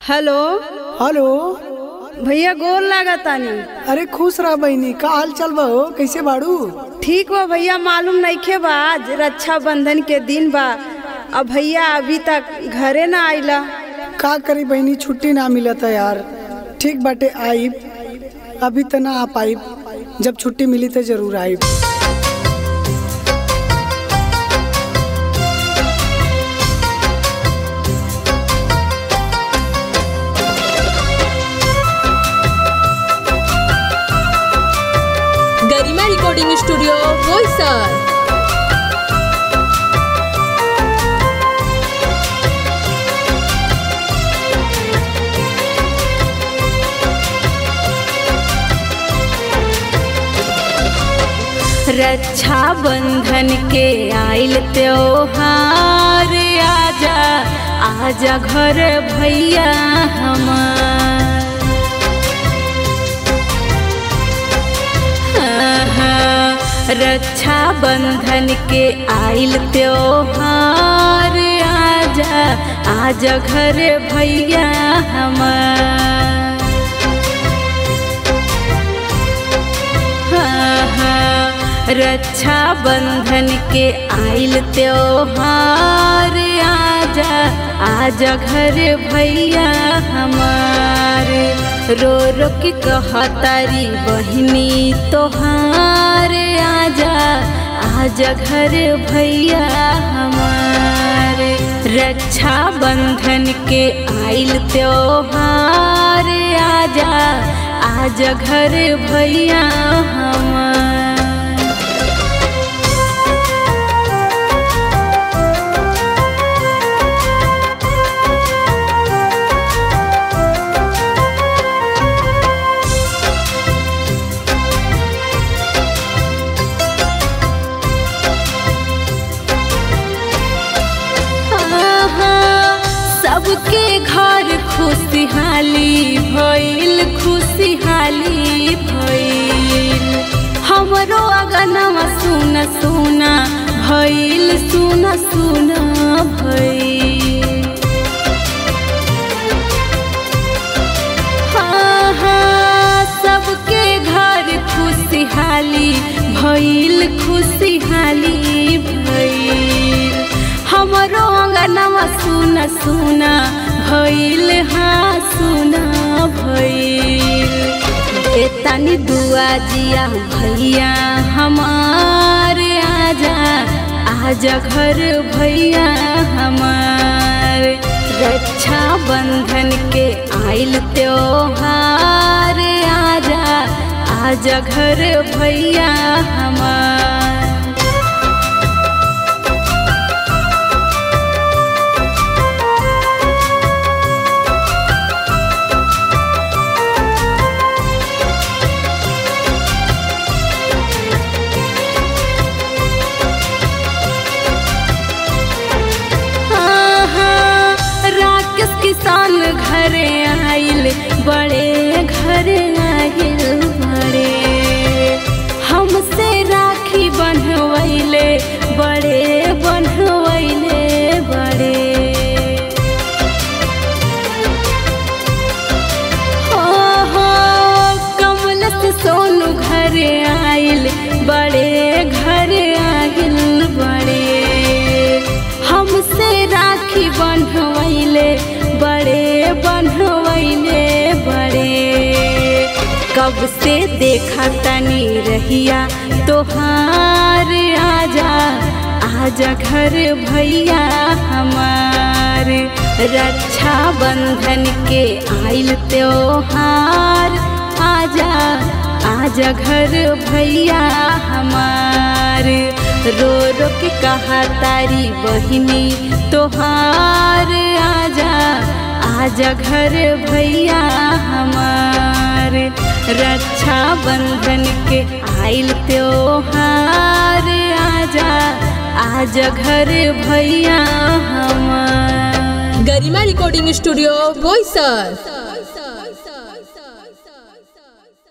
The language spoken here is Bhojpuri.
हेलो हेलो भैया गोल लागतानी अरे खुश रह बहनी का हाल चल बा हो कैसे बाड़ू ठीक बा भैया मालूम नइखे बा आज रक्षाबंधन के दिन बा अब भैया अभी तक घरे ना आइला का करी बहनी छुट्टी ना मिलता यार ठीक बाटे आइब अभी तो ना आ पाइब जब छुट्टी मिली तो जरूर आइब गरिमा रिकॉर्डिंग स्टुडिओ बोईसर रक्षा बंधन के आइल त्योहार आजा आजा घर भैया हमार रक्षा बंधन के आइल त्योहार आजा आजा घर भैया हमार हाँ, हाँ, रक्षा बंधन के आइल त्योहार आजा आजा घर भैया हमारे रो रो के कहतारी बहिनी तोहार आजा आजा घर भैया हमारे रक्षा बंधन के आइल त्योहार आजा आजा घर भैया हमार सबके घर खुशहाली भइल खुशहाली भइल हमरो अगनवा सुन सुना भइल सुन सुन भइल हाँ, हाँ, सबके घर खुशहाली भइल खुशहाली भइल हमरो अंगनवा सुन सुना भइल हाँ सुना भइल एतनी दुआ जिया भैया हमार आजा आजा घर भैया हमार रक्षा बंधन के आइल त्योहार आजा आजा घर भैया हमार हाँ, हाँ, राकेश किसान घरे आइल बड़े घरे आइल बड़े हमसे राखी बनवैले बड़े बनवैले बड़े हो हो कमलत सोनू घरे आइल बड़े घरे आइल बड़े हमसे राखी बंधवैले बड़े बंधवैले बड़े कब से देखा तनी रहिया तोहार आजा आजा घर भैया हमार रक्षा बंधन के आइल त्योहार आजा आजा घर भैया हमार रो रो के कहा तारी बहिनी तोहार आजा आजा घर भैया हमार रक्षा बंधन के आइल त्योहार आजा आजा घर भैया हमार गरिमा रिकॉर्डिंग स्टुडिओ बोईसर